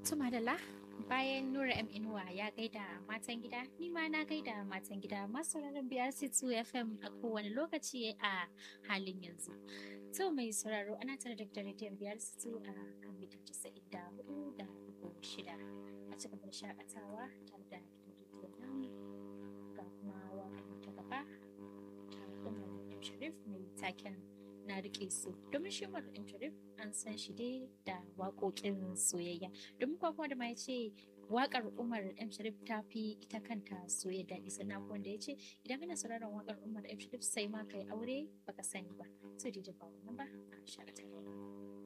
Tumadala bayan Nura M Inuwa ya gaida matan gida, ni ma na gaida matan gida masu sauraron biyar C2 FM a kowane lokaci a halin yanzu. To mai sauraro ana tare da rediyon biyar C2 a kan mita casa'in da hudu da shida a cikin da shakatawa tare da rediyon nan ga kuma waƙar ta gaba ta Umar Sharif mai taken na rike su domin shi Umar Sharif an san shi dai da waƙoƙin soyayya domin kuwa kuma da ma ya ce waƙar Umar M Sharif ta fi ita kanta soyayya daɗi sannan wanda ya ce idan kana sauraron waƙar Umar M Sharif sai ma kai aure baka sani ba sai dai ba wannan ba a shakatawa.